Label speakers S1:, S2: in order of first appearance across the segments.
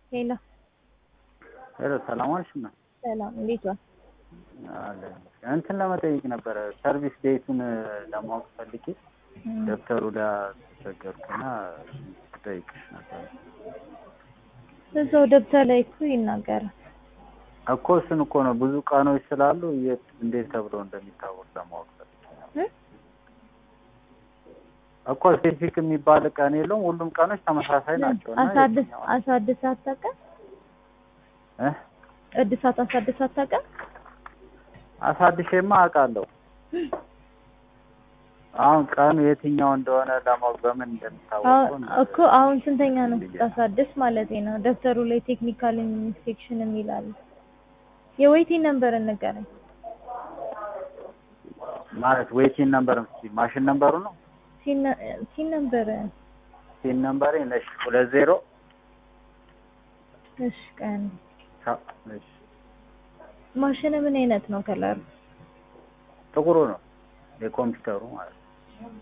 S1: ሄሎ
S2: ሄሎ ሰላም ዋልሽ? እና
S1: ሰላም፣ እንዴት ዋል?
S2: አለ እንትን ለመጠየቅ ነበረ ሰርቪስ ዴቱን ለማወቅ ፈልጌ ደብተሩ ጋር ተቸገርኩና ጠይቅሽ ነበር
S1: እዛው ደብተር ላይ እኮ ይናገራል።
S2: እኮ እሱን እኮ ነው ብዙ ቀኖች ስላሉ የት እንዴት ተብሎ እንደሚታወቅ ለማወቅ ፈልጌ ነበር።
S1: እ?
S2: እኮ ስፔሲፊክ የሚባል ቀን የለውም። ሁሉም ቀኖች ተመሳሳይ ናቸው እና
S1: አሳድስ
S2: የትኛው-
S1: አሳድስ አታውቅም?
S2: እ?
S1: እድሳት አሳድስ አታውቅም?
S2: አሳድሼማ አውቃለሁ። አሁን ቀኑ የትኛው እንደሆነ ለማወቅ በምን እንደሚታወቅ
S1: አሁን እኮ አሁን ስንተኛ ነው ስታሳድስ ማለት ነው? ደብተሩ ላይ ቴክኒካል ኢንስፔክሽን የሚል አለ። የዌይቲንግ ነምበር እንገናኝ።
S2: ማለት ዌይቲን ነምበር ማሽን ነምበሩ ነው
S1: ሲን ነምበር
S2: ሲን ነምበሬ ነሽ ሁለት ዜሮ
S1: እሺ፣ ቀን
S2: ሰ- እሺ፣
S1: ማሽን ምን አይነት ነው ከለሩ?
S2: ጥቁሩ ነው የኮምፒውተሩ ማለት ነው።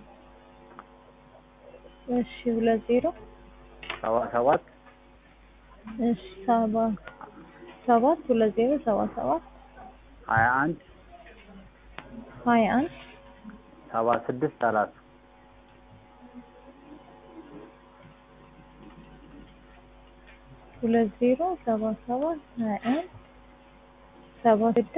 S1: እሺ፣ ሁለት ዜሮ
S2: ሰባ ሰባት
S1: እሺ፣ ሰባ ሰባት ሁለት ዜሮ ሰባ ሰባት
S2: ሀያ አንድ
S1: ሀያ አንድ
S2: ሰባ ስድስት ሰላሳ
S1: ሁለት ዜሮ ሰባ ሰባት ሀያ አንድ ሰባ ስድስት